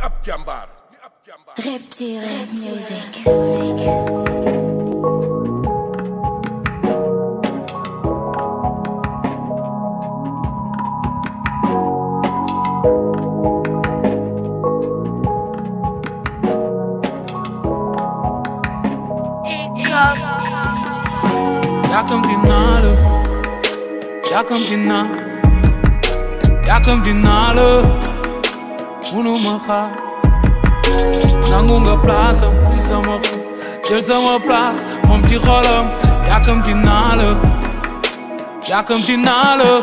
ab jàmbaar ni ab jàmbaar Reptile Music. yàkkamti naa la yàkkamti naa yàkkamti naa la munuma xaar nangu nga place am ci sama xol jël sama place moom ci xolam yàkkamti naa la yàkkamti naa la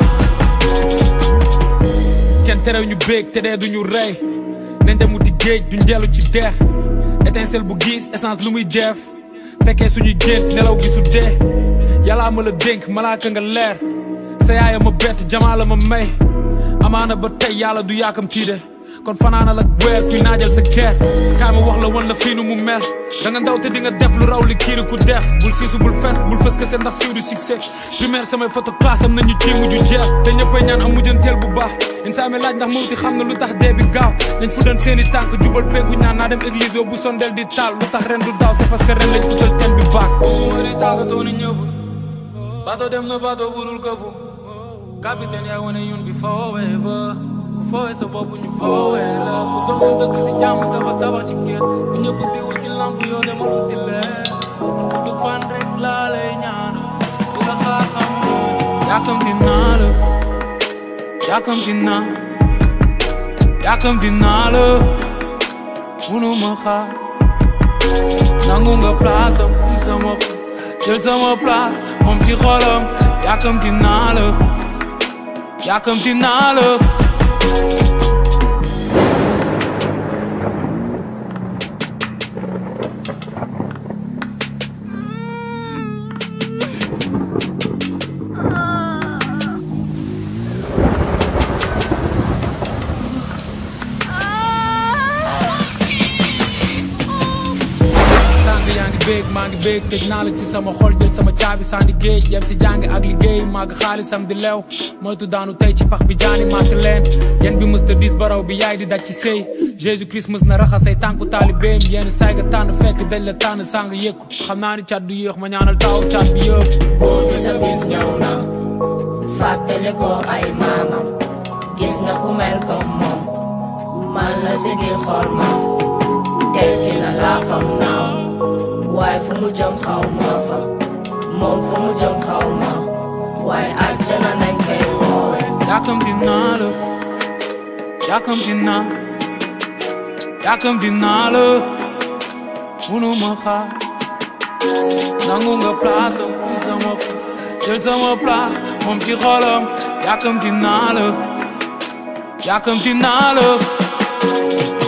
kenn terew ñu béeg te dee duñu rey nañ dem wuti géej duñ dellu ci deex étincelle bu gis essence lu muy def fekkee suñuy gént nelaw gisu dee yàllaa ma la dénk malaaka nga leer sa yaaya ma bett jamaa la ma may amaana ba tey yàlla du yaakam tii de kon fanaana la weer kuy naajal sa keer kaay ma wax la wan la fii nu mu mel da nga ndaw te di nga def lu raw li kiiri ku def bul siisu bul fen bul fës kese ndax siiw du succès primaire samay photo classe am nañu ci mujju jeex te ñëppay ñaan am mujjanteel bu baax insaa mi laaj ndax mawti xam na lu tax dee bi gaaw lañ fu doon seeni tànk jubal penku ñaan naa dem église bu sondel di taal lu tax ren du daaw c'est parce que ren lañ utal ten bi baak ma di tàggatoo ni ñëpp bato dem na bato budul këppu capitaine yaa wane yoon bi foowee ba ku foowee sa bopp ñu foowee la ku doomam dëkk si jàmm dafa tabax ci kër bu ñëpp di wut ci lamp yoo demal wuti leer du fan rek laa lay ñaan bu la xaar xam yàkkamti naa la yàkkamti naa yàkkamti naa la munuma xaar nangu nga place am ci sama xol jël sama place moom ci xolam yàkkamti naa la yàkkamti naa la tàng yaa ngi béeg maa ngi béeg tëj naa la ci sama xol jël sama caabi sànni géej yem ci jàng ak liggéey màgg xaalisam di lew moytu daanu tey ci pax bi jaani màtt leen yen bi mës ta dis baraw bi yaay di daj ci sëy Jésus Christ mës na raxasay tànku taalibeem yenn saay nga tànn fekk dañ la tànn sàng yëkku xam naa ni cat du yéex ma ñaanal taaw cat bi yëpp boo gis sa bis ñëw na fàttali ko ay maamam gis nga ku mel comme moom man la sigil xool ma tekki na laafam naaw waaye fu mu jëm xaw ma fa moom fu mu jëm xaw ma waaye àjjana nañ koy woowe yàkkamti naa la yàkkamti naa yàkkamti naa la munuma xaar nangu nga place am ci sama xol jël sama place moom ci xolam yàkkamti naa la yàkkamti naa la